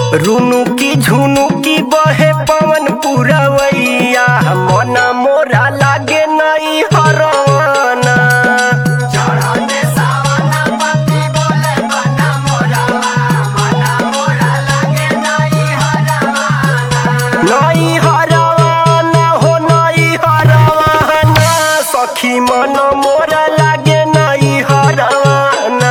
रुनु की झुनु की बहे पवन पुरवैया मन मोरा लागे नहीं हरवाना नहीं हरवाना हो नहीं हरवाना सखी मन मोरा लागे नहीं हरवाना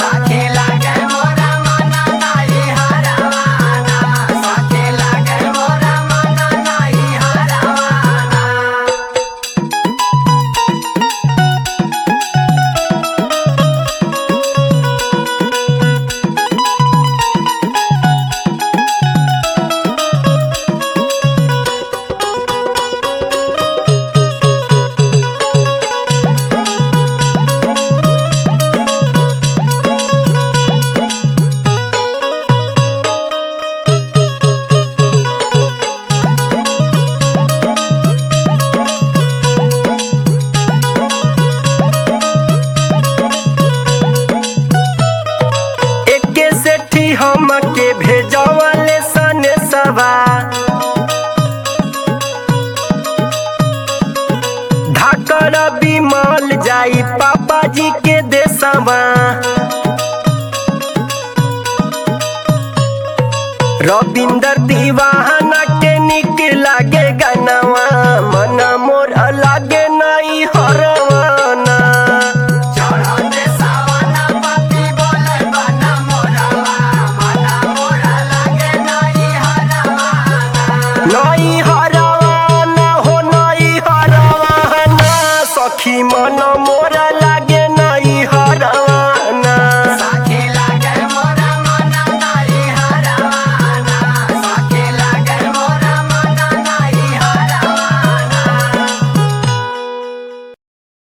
एके सेठी हमके भेजवले सने सवा धाकर बिमल जाई पापा जी के देसवा रविंदर दीवाना के निक लागे गनवा मन